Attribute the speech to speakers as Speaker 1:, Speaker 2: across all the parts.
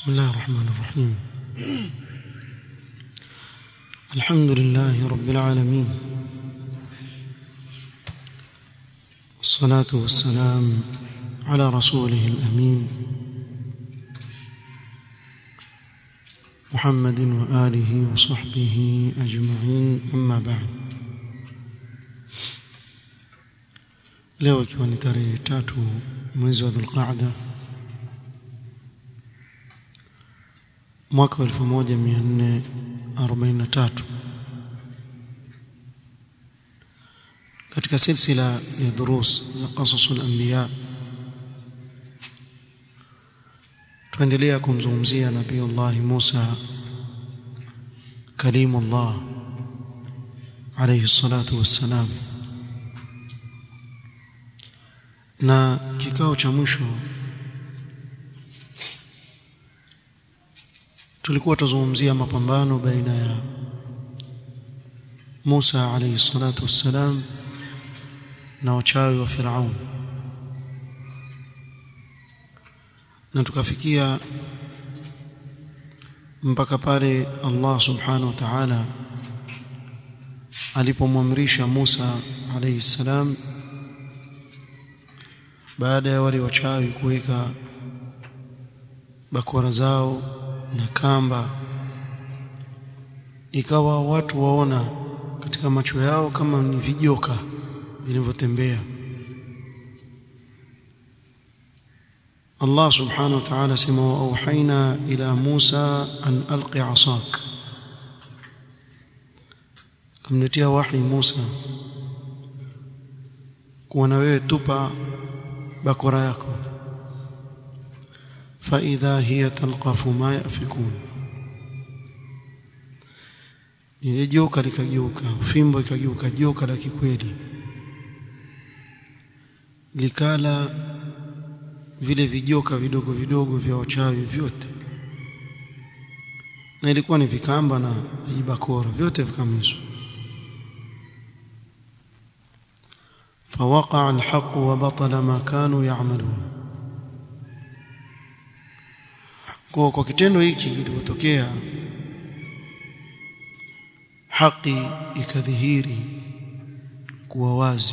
Speaker 1: بسم الله الرحمن الرحيم الحمد لله رب العالمين والصلاة والسلام على رسوله الأمين محمد وآله وصحبه أجمعين أما بعد leo ikiwa ni tarehe tatu mwezi wa dhulqaada mwaka wa 1443 katika silsila ya durus ya qasasul anbiya tuendelea kumzungumzia nabii Allah Musa kalimullah alayhi salatu wassalam na kikao cha mwisho tulikuwa tuzungumzia mapambano baina ya Musa alayhi salatu wassalam na wachawi wa Firaun na tukafikia mpaka pale Allah subhanahu wa ta'ala alipomwamrisha Musa alayhi salam baada ya wale wachawi kuweka bakora zao na kamba ikawa watu waona katika macho yao kama ni vijoka vinavyotembea Allah subhanahu wa ta'ala sema wa auhaina ila Musa an alqi asak kamletea wahi Musa kuwa na wewe tupa bakora yako فإذا هي تلقف ما يأفكون ile joka likageuka fimbo ikageuka joka la kikweli likala vile vijoka vidogo vidogo vya wachawi vyote na ilikuwa ni vikamba na vibakora vyote vikamizwa فوقع الحق وبطل ما كانوا يعملون kwa kwa kitendo hiki kilipotokea haki ikadhihiri kuwa wazi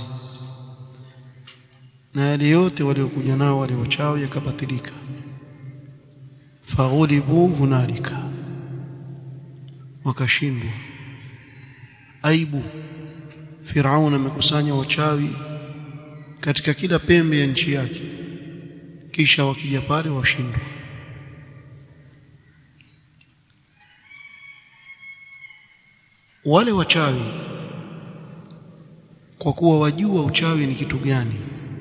Speaker 1: na yale yote waliokuja nao wale wachawi yakabatilika faghulibu hunalika wakashindwa aibu Firaun amekusanya wachawi katika kila pembe ya nchi yake kisha wakija pale washindwa wale wachawi kwa kuwa wajua uchawi ni kitu gani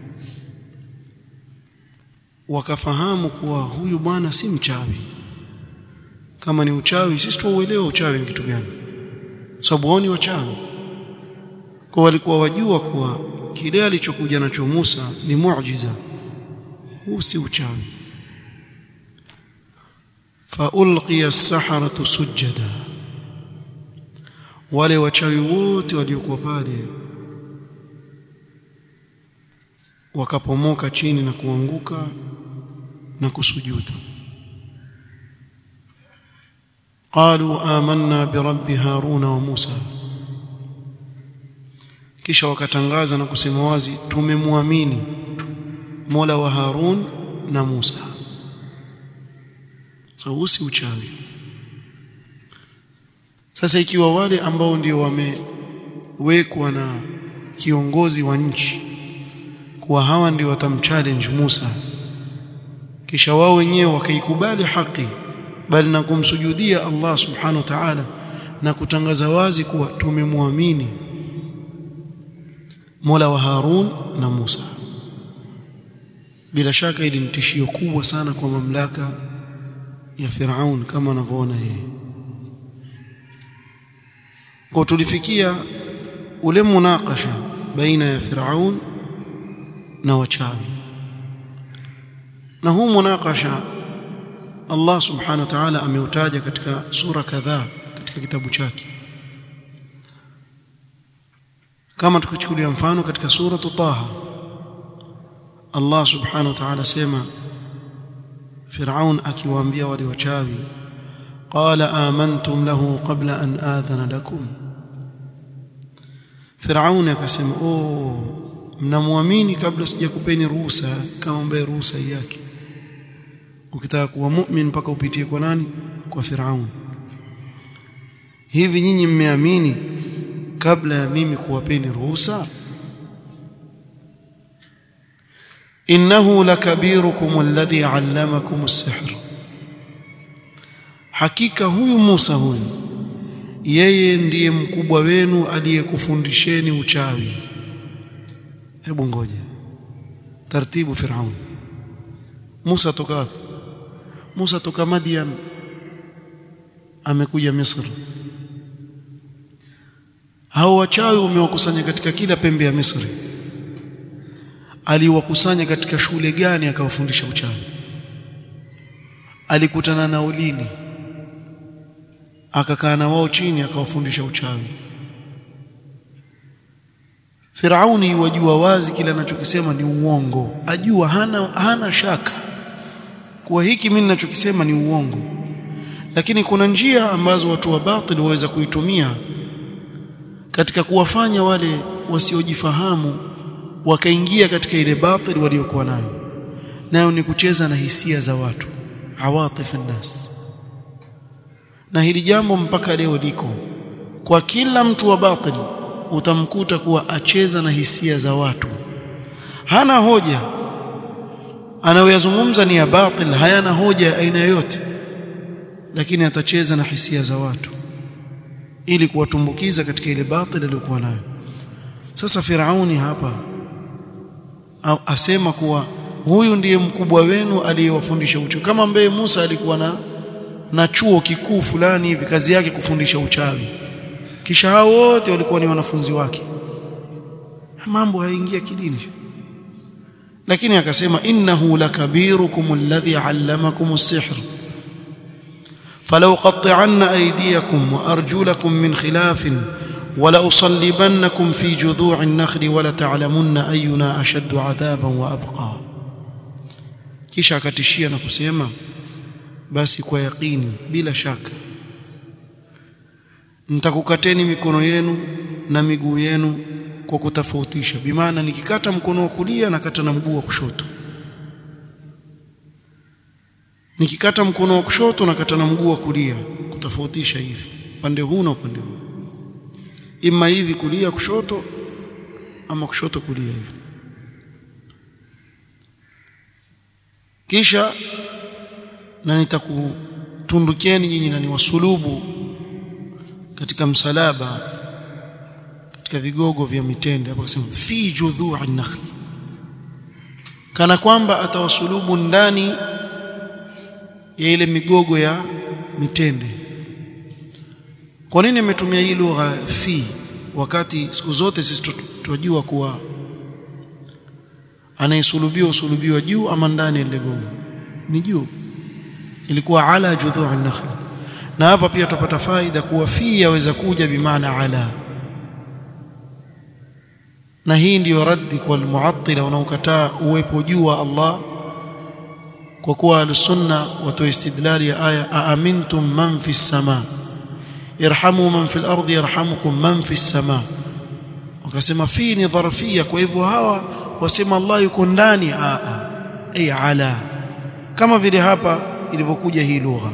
Speaker 1: wakafahamu kuwa huyu bwana si mchawi kama ni uchawi sisi tuuelewa uchawi ni kitu gani sababu wao ni wachawi kwa walikuwa wajua kuwa kile alichokuja nacho Musa ni muujiza huu si uchawi fa ulqiya as-saharatu sujada wale wachawi wote waliokuwa pale wakapomoka chini na kuanguka na kusujudu qalu amanna birabbi haruna wa musa kisha wakatangaza na kusema wazi tumemwamini Mola wa Harun na Musa so usi uchawi sasa ikiwa wale ambao ndio wamewekwa na kiongozi wa nchi kuwa hawa ndio watamchallenge Musa kisha wao wenyewe wakaikubali haki bali na kumsujudia Allah subhanahu wa ta'ala na kutangaza wazi kuwa tumemwamini Mola wa Harun na Musa bila shaka ili ni tishio kubwa sana kwa mamlaka ya Firaun kama anavyoona yeye kwa tulifikia ule munakasha baina ya Firaun na wachawi na huu munakasha Allah subhanahu wa ta'ala ameutaja katika sura kadhaa katika kitabu chake kama tukichukulia mfano katika sura Taha Allah subhanahu wa ta'ala sema Firaun akiwaambia wale wachawi qala amantum lahu qabla an adhana lakum Firaun akasema oh mnamwamini kabla sijakupeni ruhusa kama mbaye ruhusa yake ukitaka kuwa mu'min mpaka upitie kwa nani kwa Firaun hivi nyinyi mmeamini kabla ya mimi kuwapeni ruhusa innahu lakabirukum alladhi allamakum as-sihr hakika huyu Musa huyu yeye ndiye mkubwa wenu aliyekufundisheni uchawi hebu ngoja taratibu Firaun Musa toka wapi Musa toka Madian amekuja Misri hao wachawi umewakusanya katika kila pembe ya Misri aliwakusanya katika shule gani akawafundisha uchawi alikutana nao lini akakaa na wao chini akawafundisha uchawi Firauni wajua wazi kile anachokisema ni uongo ajua hana hana shaka kuwa hiki mimi ninachokisema ni uongo lakini kuna njia ambazo watu wa batili waweza kuitumia katika kuwafanya wale wasiojifahamu wakaingia katika ile batili waliokuwa nayo nayo ni kucheza na hisia za watu awatif nas na hili jambo mpaka leo liko kwa kila mtu wa batili utamkuta kuwa acheza na hisia za watu hana hoja anayoyazungumza ni ya batil hayana hoja ya aina yoyote lakini atacheza na hisia za watu ili kuwatumbukiza katika ile batil aliyokuwa nayo sasa Firauni hapa au asema kuwa huyu ndiye mkubwa wenu aliyewafundisha uchawi kama ambaye Musa alikuwa na na chuo kikuu fulani hivi kazi yake kufundisha uchawi kisha hao wote walikuwa ni wanafunzi wake mambo hayaingia kidini lakini akasema innahu lakabirukum alladhi allamakum as-sihr فلو قطعن أيديكم وأرجلكم من خلاف ولأصلبنكم في جذوع النخل ولتعلمن أينا أشد عذابا وأبقى kisha akatishia na kusema basi kwa yaqini bila shaka nitakukateni mikono yenu na miguu yenu kwa kutofautisha bimaana nikikata mkono wa kulia nakata na mguu wa kushoto nikikata mkono wa kushoto nakata na mguu wa kulia kutofautisha hivi upande huu na upande huu ima hivi kulia kushoto ama kushoto kulia hivi kisha na nitakutundukieni nyinyi na niwasulubu katika msalaba katika vigogo vya mitende hapo akasema fi judhu'i nakhl kana kwamba atawasulubu ndani ya ile migogo ya mitende kwa nini ametumia hii lugha fi wakati siku zote sisi tunajua kuwa anayesulubiwa usulubiwa juu ama ndani ya ile gogo ni juu ilikuwa ala judhu'i nakhl na hapa pia tupata faida kuwa fi yaweza kuja bimaana ala na hii ndiyo raddi kwa almuattila wanaokataa uwepo juu wa Allah kwa kuwa al-sunna watoa istidlali ya aya aamintum man fi sama irhamu man fi al-ardi yarhamukum man fi sama wakasema fi ni dharfia kwa hivyo hawa wasema Allah yuko ndani a a ay ala kama vile hapa ilivyokuja hii lugha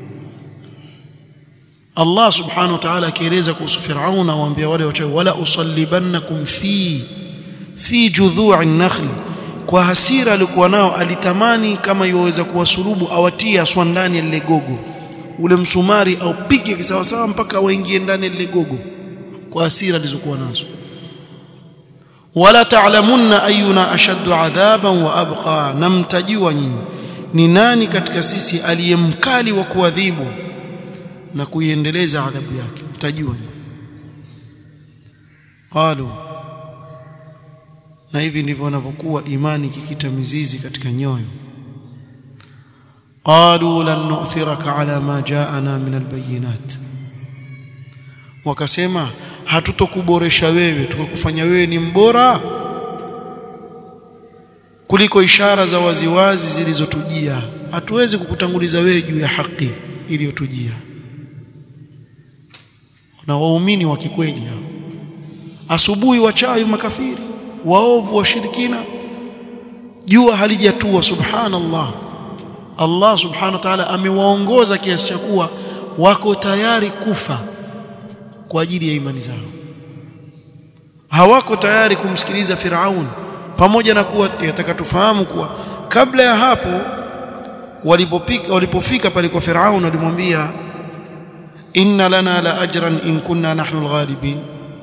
Speaker 1: Allah subhanahu wa ta'ala akieleza kuhusu Firaun awaambia wale wachawi wala usallibannakum fi fi judhu'i nakhl kwa hasira alikuwa nao alitamani kama iwaweza kuwasulubu awatie aswa ndani ya lile gogo ule msumari au pige kisawasawa mpaka waingie ndani ya lile gogo kwa hasira alizokuwa nazo wala ta'lamunna ayuna ashaddu adhaban wa abqa namtajua nyinyi ni nani katika sisi aliyemkali wa kuadhibu na kuiendeleza adhabu yake mtajua qalu na hivi ndivyo wanavyokuwa imani kikita mizizi katika nyoyo qalu lan nu'thiraka ala ma ja'ana min albayinat wakasema hatutokuboresha wewe tukakufanya wewe ni mbora kuliko ishara za waziwazi zilizotujia hatuwezi kukutanguliza wewe juu ya haki iliyotujia na waumini wa kikweli hao asubuhi wachawi makafiri waovu washirikina jua halijatua subhanallah Allah subhanahu wa ta'ala amewaongoza kiasi cha kuwa wako tayari kufa kwa ajili ya imani zao hawako tayari kumsikiliza Firaun pamoja na kuwa yataka tufahamu kuwa kabla ya hapo walipopika walipofika pale kwa Firaun walimwambia inna lana la ajran in kunna nahnu alghalibin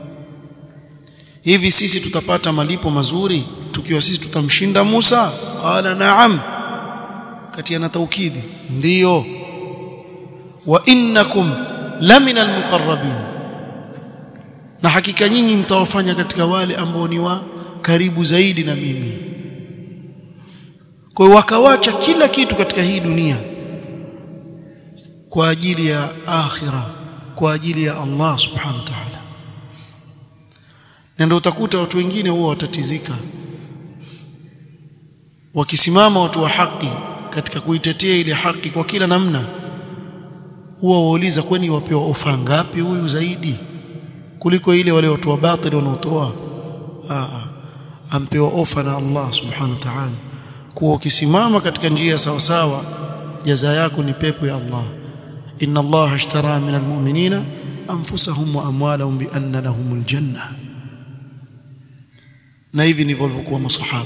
Speaker 1: hivi sisi tutapata malipo mazuri tukiwa sisi tutamshinda Musa qala na'am kati na taukidi ndiyo wa innakum lamina almuqarrabin na hakika nyinyi mtawafanya katika wale ambao ni wa karibu zaidi na mimi kwa hiyo wakawacha kila kitu katika hii dunia kwa ajili ya akhira kwa ajili ya Allah subhanahu wa ta'ala na ndio utakuta watu wengine huwa watatizika wakisimama watu wa haki katika kuitetea ile haki kwa kila namna huwa wauliza kwani wapewa ofa ngapi huyu zaidi kuliko ile wale watu wa batili wanaotoa ampewa ofa na Allah subhanahu wa ta'ala kuwa ukisimama katika njia sawa sawa jaza yako ni pepo ya Allah inna Allah ashtara min almu'minina anfusahum wa amwalahum bi anna lahumul janna na hivi ndivyo walivyokuwa masahaba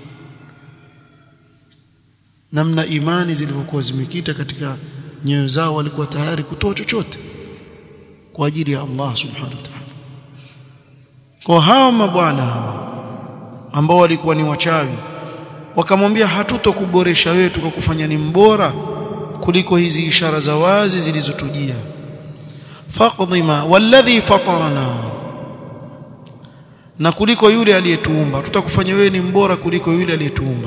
Speaker 1: namna imani zilivyokuwa zimekita katika nyoyo zao walikuwa tayari kutoa chochote kwa ajili ya Allah subhanahu wa ta'ala kwa hao mabwana hawa ambao walikuwa ni wachawi wakamwambia hatutokuboresha wewe tukakufanya ni mbora kuliko hizi ishara za wazi zilizotujia faqdhima walladhi fatarana na kuliko yule aliyetuumba tutakufanya wewe ni mbora kuliko yule aliyetuumba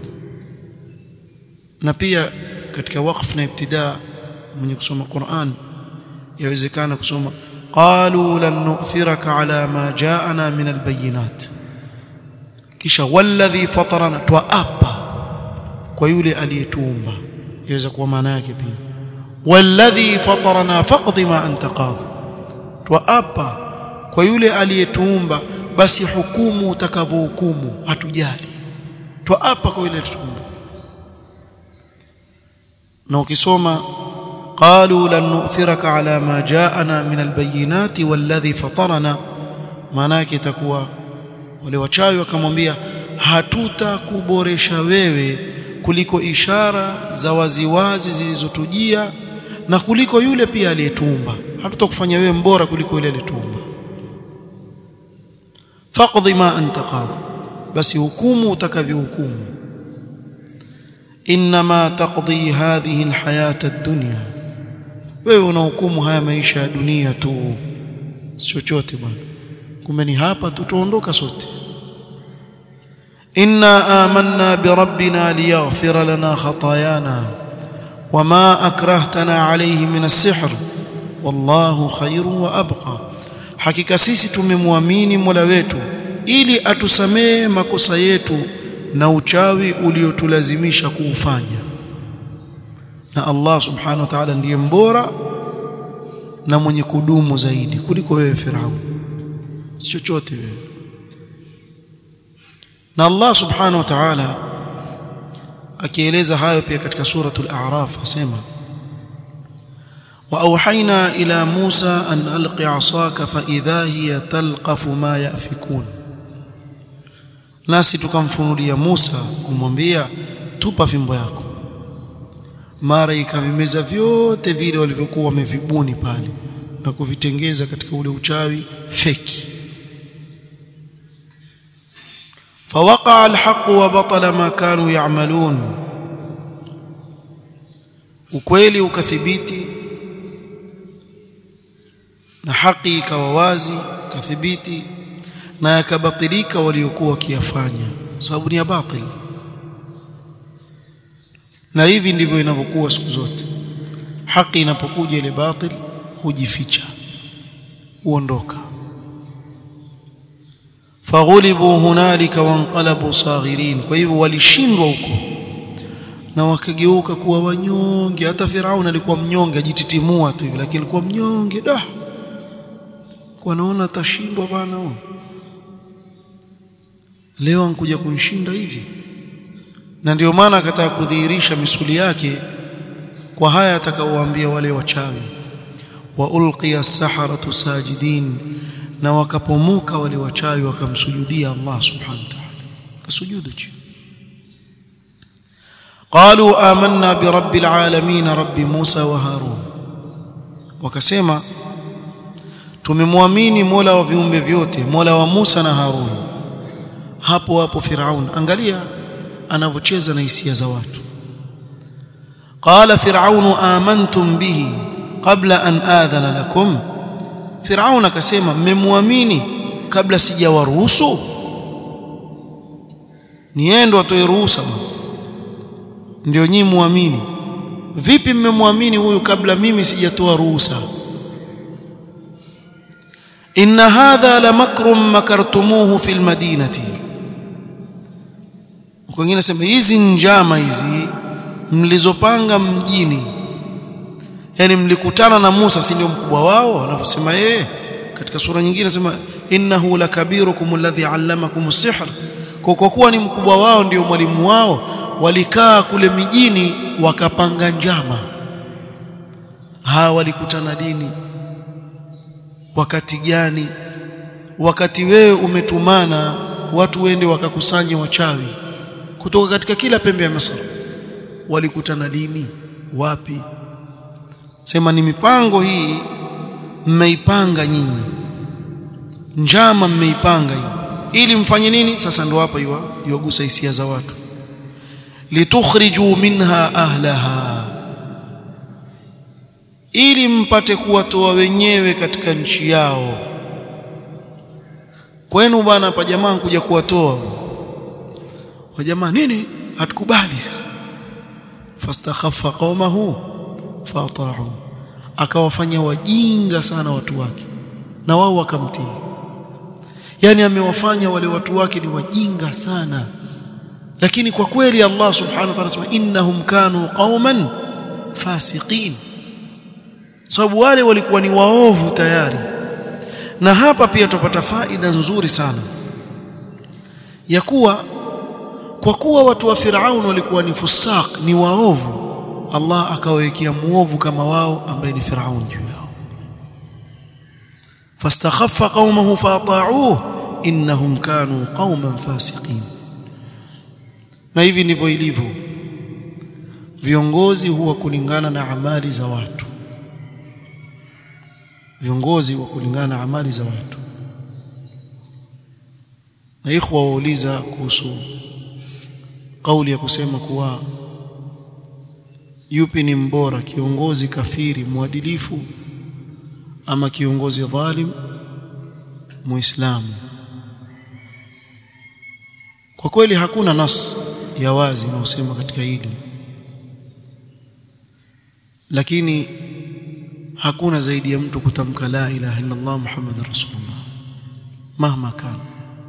Speaker 1: na pia katika waqf na ibtidaa mwenye kusoma Qur'an yawezekana kusoma qalu lan nu'thiraka ala ma ja'ana min albayinat kisha walladhi fatarana twaapa kwa yule aliyetuumba yaweza kuwa maana yake pia walladhi fatarana faqdi ma anta qadhi twaapa kwa yule aliyetuumba basi hukumu utakavyohukumu hatujali twaapa kwa yule aliyetuumba na ukisoma qalu lan nu'thiraka ala ma ja'ana min albayinati walladhi fatarana maana yake itakuwa wale wachawi wakamwambia hatutakuboresha wewe kuliko ishara za waziwazi zilizotujia na kuliko yule pia aliyetuumba hatutakufanya wewe mbora kuliko yule aliyetuumba faqdi ma anta qadhi basi hukumu utakavyohukumu inma taqdi hadhihi alhayata ad-dunya wewe unahukumu haya maisha ya dunia tu chochote bwana kumbe ni hapa tutaondoka sote inna amanna bi rabbina liyaghfira lana khatayana wama akrahtana alayhi min as-sihr wallahu khairun wa abqa hakika sisi tumemwamini Mola wetu ili atusamee makosa yetu na uchawi uliotulazimisha kuufanya na Allah subhanahu wa ta'ala ndiye mbora na mwenye kudumu zaidi kuliko wewe Firaun si chochote wewe na Allah subhanahu wa ta'ala akieleza hayo pia katika suratul a'raf asema واوحينا الى موسى ان الق عصاك فاذا هي تلقف ما يافكون nasi tukamfunulia Musa kumwambia tupa fimbo yako mara ikavimeza vyote vile walivyokuwa wamevibuni pale na kuvitengeza katika ule uchawi feki فوقع الحق وبطل ما كانوا يعملون ukweli ukathibiti na haki ikawa wazi kathibiti na yakabatilika waliokuwa wakiyafanya sababu ni ya batil na hivi ndivyo inavyokuwa siku zote haki inapokuja ile batil hujificha huondoka faghulibu hunalika wanqalabu saghirin kwa hivyo walishindwa huko na wakageuka kuwa wanyonge hata Firaun alikuwa mnyonge ajititimua tu hivi lakini alikuwa mnyonge da kwa naona atashindwa bana huyo leo ankuja kunishinda hivi na ndio maana akataka kudhihirisha misuli yake kwa haya atakaowaambia wale wachawi wa ulqiya as-saharatu sajidin na wakapomuka wale wachawi wakamsujudia Allah subhanahu wa ta'ala kasujudu chini قالوا آمنا برب العالمين رب موسى وهارون wakasema tumemwamini Mola wa viumbe vyote Mola wa Musa na Harun hapo hapo Firaun angalia anavyocheza na hisia za watu qala firaun amantum bihi qabla an adhana lakum Firaun akasema mmemwamini kabla sijawaruhusu niendo atoe ruhusa ndio nyinyi muamini vipi mmemwamini huyu kabla mimi sijatoa ruhusa inna hadha la makrum makartumuhu fil madinati wengine nasema hizi njama hizi mlizopanga mjini yani mlikutana na Musa si ndio mkubwa wao anavyosema yeye katika sura nyingine anasema innahu lakabirukum alladhi allamakum as-sihr kwa kwa kuwa ni mkubwa wao ndio mwalimu wao walikaa kule mijini wakapanga njama hawa walikutana dini wakati gani wakati wewe umetumana watu wende wakakusanye wachawi kutoka katika kila pembe ya Misri walikutana lini wapi sema ni mipango hii mmeipanga nyinyi njama mmeipanga hii ili mfanye nini sasa ndo hapa iwagusa hisia za watu litukhriju minha ahlaha ili mpate kuwatoa wenyewe katika nchi yao kwenu bwana pa jamaa kuja kuwatoa wa jamaa nini hatukubali fastakhaffa qaumahu fata'u akawafanya wajinga sana watu wake na wao wakamtii yani amewafanya wale watu wake ni wajinga sana lakini kwa kweli Allah subhanahu wa ta'ala anasema innahum kanu qauman fasiqin sababu wale walikuwa ni waovu tayari na hapa pia tupata faida nzuri sana ya kuwa kwa kuwa watu wa Firaun walikuwa ni fusaq ni waovu Allah akawekea muovu kama wao ambaye ni Firaun juu yao fastakhaffa qaumahu fata'uhu innahum kanu qauman fasiqin na hivi ndivyo ilivyo viongozi huwa kulingana na amali za watu viongozi wa kulingana na amali za watu na ikhwa wauliza kuhusu kauli ya kusema kuwa yupi ni mbora kiongozi kafiri mwadilifu ama kiongozi dhalim muislamu kwa kweli hakuna nas ya wazi inayosema katika hili lakini hakuna zaidi ya mtu kutamka la ilaha illa Allah Muhammadur Rasulullah mahma kana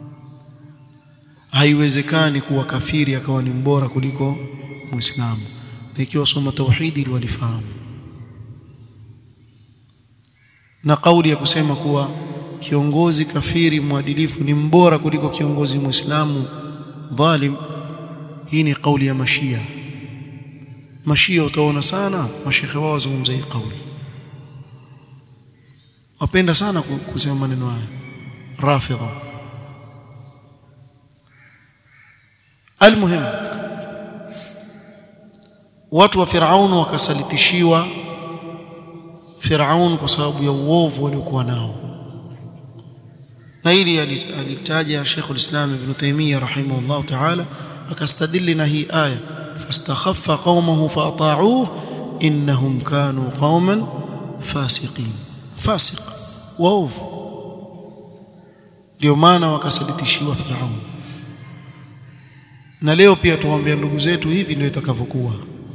Speaker 1: haiwezekani kuwa kafiri akawa ni mbora kuliko muislamu na ikiwa soma tauhidi walifahamu na kauli ya kusema kuwa kiongozi kafiri mwadilifu ni mbora kuliko kiongozi muislamu dhalim hii ni kauli ya mashia mashia utaona sana mashekhe wao wazungumza hii kauli wapenda sana kusema maneno haya rafidha almuhim watu wa Firaun wakasalitishiwa Firaun kwa sababu ya uovu waliokuwa nao na hili alitaja Sheikh al-Islam Ibn Taymiyyah rahimahullah ta'ala akastadili na hii aya fastakhaffa qaumahu faata'uhu innahum kanu qauman fasiqin fasiq waovu ndio maana wakasalitishiwa Firaun na leo pia tuwaambia ndugu zetu hivi ndio itakavyokuwa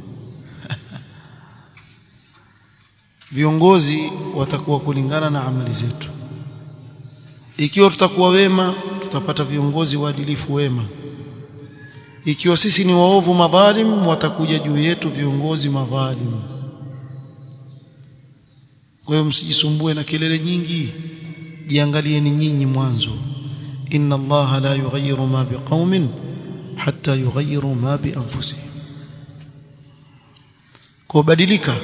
Speaker 1: viongozi watakuwa kulingana na amali zetu ikiwa tutakuwa wema tutapata viongozi waadilifu wema ikiwa sisi ni waovu madhalim watakuja juu yetu viongozi madhalim kwa hiyo msijisumbue na kelele nyingi jiangalieni nyinyi mwanzo inna allaha la yughayyiru ma biqaumin hatta yughayyiru ma bi anfusihim kubadilika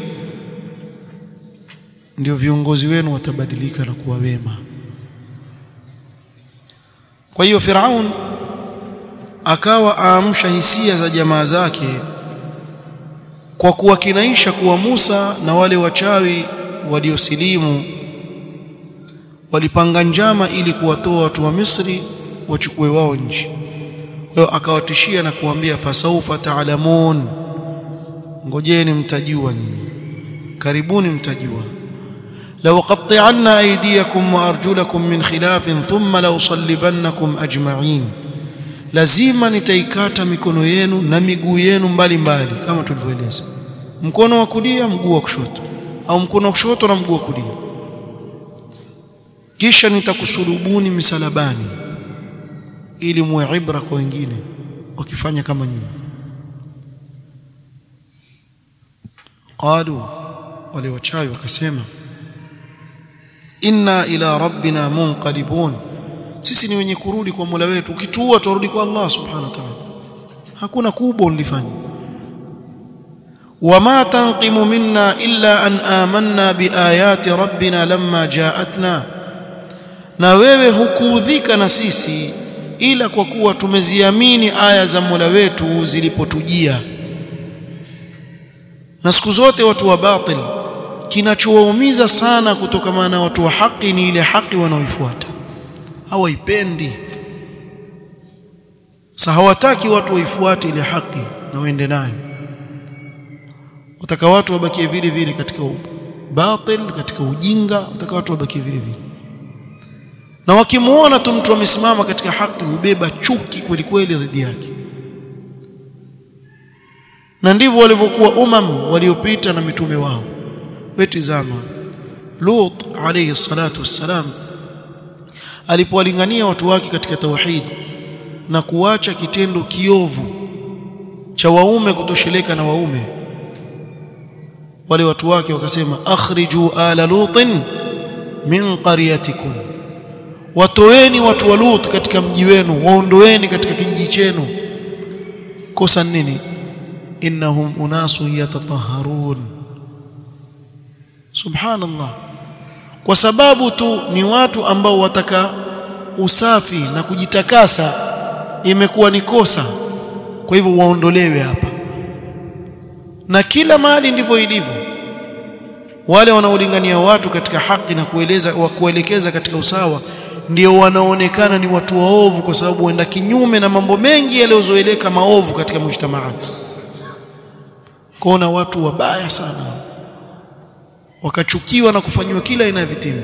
Speaker 1: ndio viongozi wenu watabadilika na kuwa wema kwa hiyo Firaun akawa aamsha hisia za jamaa zake kwa kuwakinaisha kuwa Musa na wale wachawi waliosilimu walipanga njama ili kuwatoa watu wa Misri wachukue wao nchi. Kwa hiyo akawatishia na kuambia fasaufa taalamun, ngojeni mtajua nyinyi, karibuni mtajua. law qatti'anna aydiyakum wa arjulakum min khilafin thumma la usallibannakum ajma'in, lazima nitaikata mikono yenu na miguu yenu mbalimbali, kama tulivyoeleza, mkono wa kulia, mguu wa kushoto, au mkono wa kushoto na mguu wa kulia kisha nitakusulubuni misalabani ili muwe ibra kwa wengine wakifanya kama nyinyi qalu wale wachawi wakasema inna ila rabbina munqalibun sisi ni wenye kurudi kwa Mola wetu ukituua turudi kwa Allah subhanahu wa ta'ala hakuna kubwa ulifanya wama tanqimu minna illa an amanna biayati rabbina lamma ja'atna na wewe hukuudhika na sisi ila kwa kuwa tumeziamini aya za Mola wetu zilipotujia na siku zote watu wa batil kinachowaumiza sana kutokana na watu wa haki ni ile haki wanaoifuata hawaipendi sa hawataki watu waifuate ile haki na waende nayo wataka watu wabakie vile vile katika batil katika ujinga wataka watu wabakie vile vile na wakimuona tu mtu amesimama katika haki hubeba chuki kweli kweli dhidi yake na ndivyo walivyokuwa umam waliopita na mitume wao wetizama Lut alayhi salatu wassalam alipowalingania watu wake katika tauhid na kuacha kitendo kiovu cha waume kutosheleka na waume wale watu wake wakasema akhriju ala lutin min qaryatikum watoeni watu wa Lut katika mji wenu waondoeni katika kijiji chenu kosa nini innahum unasun yatatahharun subhanallah kwa sababu tu ni watu ambao wataka usafi na kujitakasa imekuwa ni kosa kwa hivyo waondolewe hapa na kila mahali ndivyo ilivyo wale wanaolingania watu katika haki na kueleza wa kuelekeza katika usawa ndio wanaonekana ni watu waovu kwa sababu waenda kinyume na mambo mengi yaliyozoeleka maovu katika mujtamaat kuona watu wabaya sana wakachukiwa na kufanyiwa kila aina ya vitimbi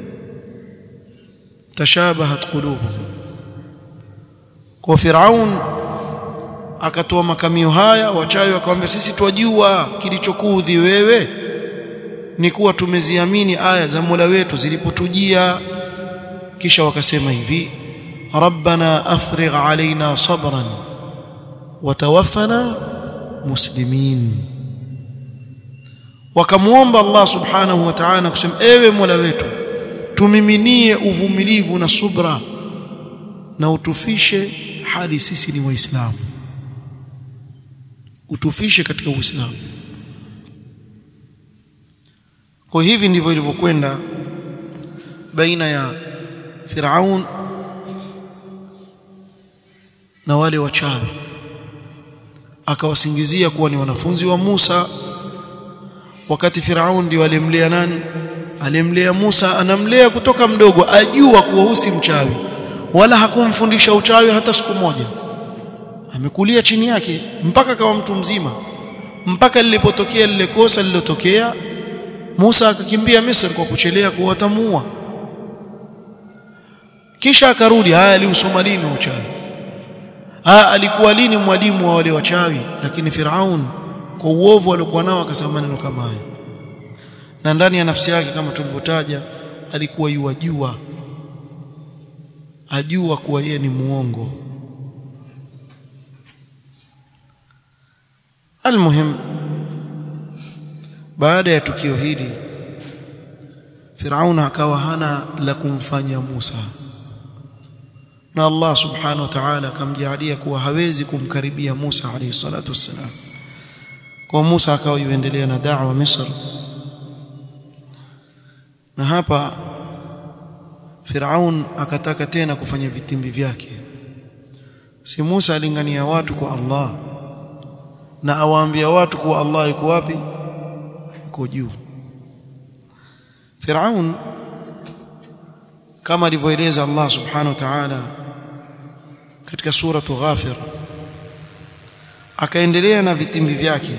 Speaker 1: tashabahat qulubuhum kwa Firaun akatoa makamio haya wachawi wakamwambia sisi twajua kilichokuudhi wewe ni kuwa tumeziamini aya za Mola wetu zilipotujia kisha wakasema hivi rabbana afrigh alaina sabran watawaffana muslimin wakamuomba Allah subhanahu wa ta'ala kusema ewe Mola wetu tumiminie uvumilivu na subra na utufishe hadi sisi ni waislamu utufishe katika uislamu kwa hivi ndivyo ilivyokwenda baina ya Firaun na wale wachawi akawasingizia kuwa ni wanafunzi wa Musa wakati Firaun ndio alimlea nani alimlea Musa anamlea kutoka mdogo ajua kuwa husi mchawi wala hakumfundisha uchawi hata siku moja amekulia chini yake mpaka kawa mtu mzima mpaka lilipotokea lile kosa lililotokea Musa akakimbia Misri kwa kuchelea kuwa watamuua kisha akarudi haya aliusoma lini uchawi haya alikuwa lini mwalimu wa wale wachawi lakini Firaun kwa uovu aliokuwa nao akasema maneno kama haya na ndani ya nafsi yake kama tulivyotaja alikuwa yuwajua ajua kuwa yeye ni muongo almuhim baada ya tukio hili Firauna akawa hana la kumfanya Musa na Allah subhanahu wa ta'ala akamjalia kuwa hawezi kumkaribia Musa alayhi salatu wassalam kwa Musa akawa yuendelea na da'wa Misri na hapa Firaun akataka tena kufanya vitimbi vyake si Musa alingania watu kwa Allah na awaambia watu kuwa Allah yuko wapi yuko juu Firaun kama alivyoeleza Allah subhanahu wa ta'ala katika suratu Ghafir akaendelea na vitimbi vyake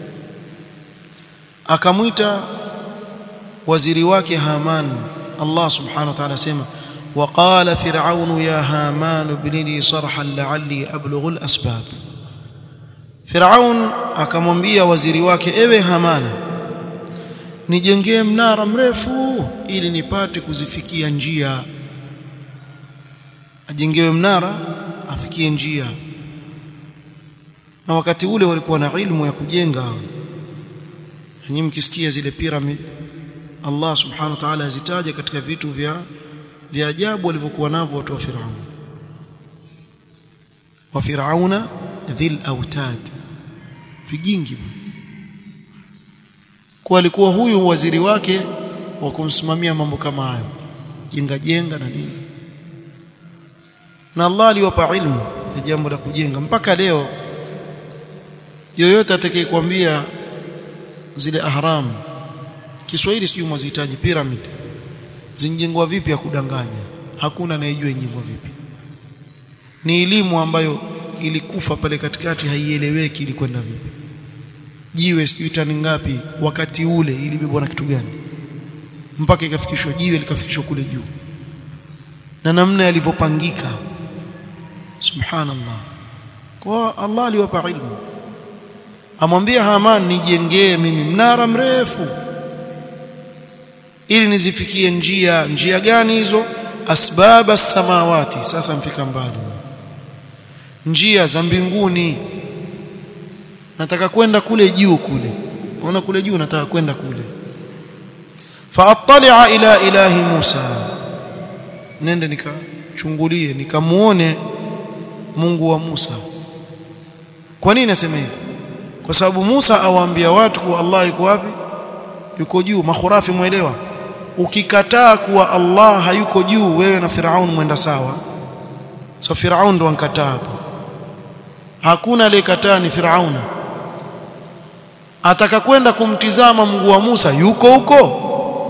Speaker 1: akamwita waziri wake Haman Allah subhanahu wa ta'ala sema وقال فرعون يا هامان ابن لي صرحا لعلي ابلغ الاسباب فرعون akamwambia waziri wake ewe Hamana nijengee mnara mrefu ili nipate kuzifikia njia ajengewe mnara afikie njia na wakati ule walikuwa na ilmu ya kujenga nyinyi mkisikia zile pyramid Allah subhanahu wa ta'ala azitaja katika vitu vya vya ajabu walivyokuwa navyo watu wa Firaun wa Firauna dhil autad vijingi kwa alikuwa huyu waziri wake wa kumsimamia mambo kama hayo jenga jenga na nini na Allah aliwapa ilmu ya jambo la kujenga mpaka leo yoyote atakayekwambia zile ahram Kiswahili sijui mwazihitaji pyramid zinjengwa vipi ya kudanganya hakuna anayejua injengwa vipi ni elimu ambayo ilikufa pale katikati haieleweki ilikwenda vipi jiwe sijui tani ngapi wakati ule ilibebwa na kitu gani mpaka ikafikishwa jiwe likafikishwa kule juu na namna yalivyopangika subhanallah kwa Allah aliwapa ilmu amwambia Haman nijengee mimi mnara mrefu ili nizifikie njia njia gani hizo asbaba samawati sasa mfika mbali njia za mbinguni nataka kwenda kule juu kule unaona kule juu nataka kwenda kule faattali'a ila ilahi Musa nende nikachungulie nikamuone Mungu wa Musa kwa nini nasema hivi kwa sababu Musa awaambia watu kuwa Allah yuko wapi yuko juu makhurafi muelewa ukikataa kuwa Allah hayuko juu wewe na Firaun mwenda sawa so Firaun ndo ankataa hapo hakuna aliyekataa ni Firauna ataka kwenda kumtizama Mungu wa Musa yuko huko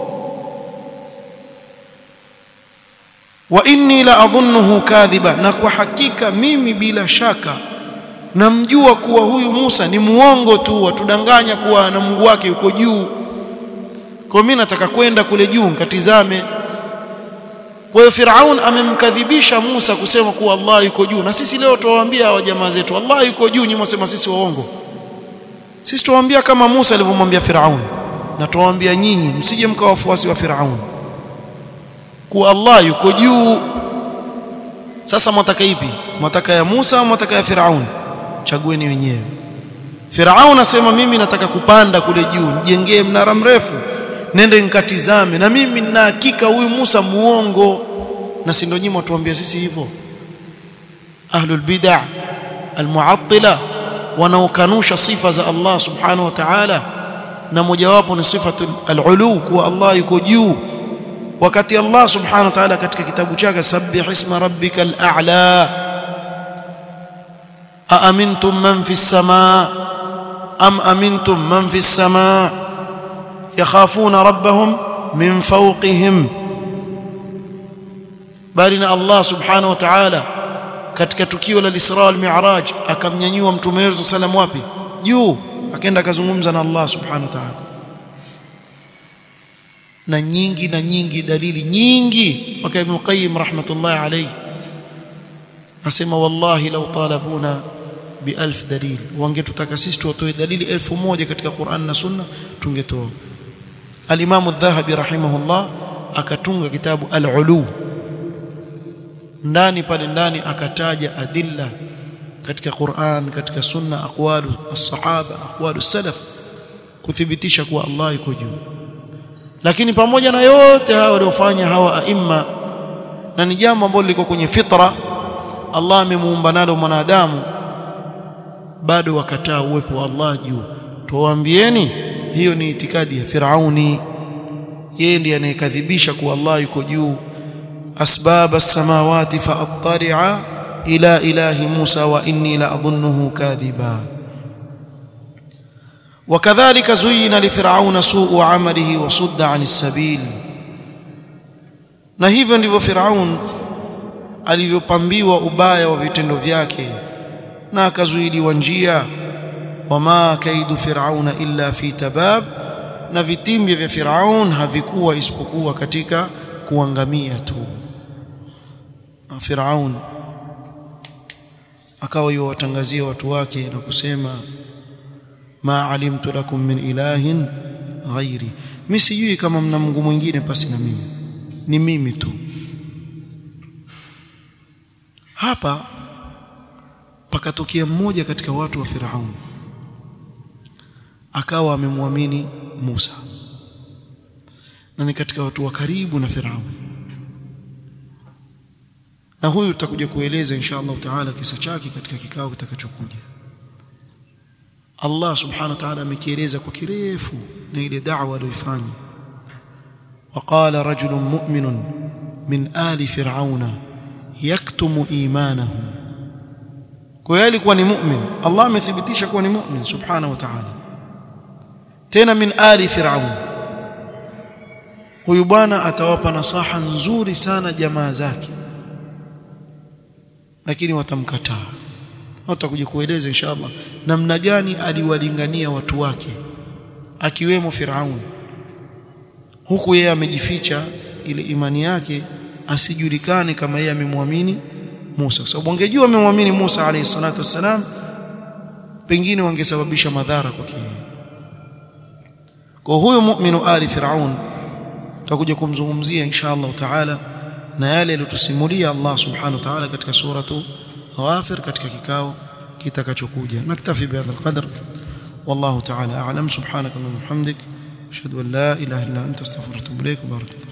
Speaker 1: wa inni la adhunnuhu kadhiba na kwa hakika mimi bila shaka namjua kuwa huyu Musa ni muongo tu watudanganya kuwa na Mungu wake yuko juu kwa mimi nataka kwenda kule juu nikatizame kwa hiyo Firaun amemkadhibisha Musa kusema kuwa Allah yuko juu na sisi leo tuwaambia hawa jamaa zetu Allah yuko juu nyinyi mwasema sisi waongo sisi tuwaambia kama Musa alivyomwambia Firaun na tuwaambia nyinyi msije mkawa wafuasi wa Firaun kuwa Allah yuko juu sasa mwataka ipi mwataka ya Musa au mwataka ya Firaun chagueni wenyewe Firaun asema mimi nataka kupanda kule juu nijengee mnara mrefu nende nikatizame na mimi nina hakika huyu Musa muongo na si ndio nyinyi mtuambia sisi hivyo ahlul bid'ah almu'attila wanaokanusha sifa za Allah subhanahu wa ta'ala na mojawapo ni sifatu al-ulu kuwa Allah yuko juu wakati Allah subhanahu wa ta'ala katika kitabu chake sabbih isma rabbikal a'la aamintum man fis samaa am amintum man fis samaa yakhafuna rabbahum min fawqihim bali na Allah subhanahu wa ta'ala katika tukio la Isra wal Mi'raj akamnyanyua mtume wetu sallam wapi juu akaenda akazungumza na Allah subhanahu wa ta'ala na nyingi na nyingi dalili nyingi mpaka Ibn Qayyim rahmatullahi alayhi asema wallahi law talabuna bi alf dalil wangetutaka sisi tuwatoe dalili elfu moja katika Qur'an na Sunna tungetoa al-Imam adh-Dhahabi rahimahullah akatunga kitabu al-Ulu ndani pale ndani akataja adilla katika Qur'an katika sunna aqwalu as-sahaba aqwalu salaf kuthibitisha kuwa Allah yuko juu lakini pamoja na yote hawa waliofanya hawa aima na ni jambo ambalo liko kwenye fitra Allah amemuumba nalo mwanadamu bado wakataa uwepo wa Allah juu tuwaambieni hiyo ni itikadi ya Firauni yeye ndiye anayekadhibisha kuwa Allah yuko juu asbab as-samawati faattari'a ila ilahi Musa wa inni la adhunnuhu kadhiba وكذلك زين لفرعون سوء عمله وصد عن السبيل na hivyo ndivyo Firaun alivyopambiwa ubaya wa vitendo vyake na akazuiliwa njia wama kaidu firauna illa fi tabab na vitimbi vya Firaun havikuwa isipokuwa katika kuangamia tu Firaun akawa yuwatangazia watu wake na kusema ma alimtu lakum min ilahin ghairi mimi sijui kama mna Mungu mwingine pasi na mimi ni mimi tu hapa pakatokea mmoja katika watu wa Firaun akawa amemwamini Musa na ni katika watu wa karibu na Firaun na huyu tutakuja kueleza insha Allah taala kisa chake katika kikao kitakachokuja Allah subhanahu wa ta'ala amekieleza kwa kirefu na ile da'wa aliyoifanya وقال رجل مؤمن من آل فرعون يكتم إيمانه kwa alikuwa ni mu'min Allah amethibitisha kuwa ni mu'min subhanahu wa ta'ala tena min ali fir'aun huyu bwana atawapa nasaha nzuri sana jamaa zake lakini watamkataa tutakuja kueleza inshallah namna gani aliwalingania watu wake akiwemo Firaun huku yeye amejificha ile imani yake asijulikane kama yeye amemwamini Musa kwa sababu wangejua amemwamini Musa alayhi salatu wassalam pengine wangesababisha madhara kwake kwa huyo mu'minu ali Firaun tutakuja kumzungumzia inshallah taala na yale aliyotusimulia Allah subhanahu wa ta'ala katika suratu Ghafir katika kikao kitakachokuja naktafi bihadha alqadr والله تعالى أعلم سبحانك اللهم وبحمدك أشهد أن لا إله إلا أنت استغفرك وأتوب إليك وبارك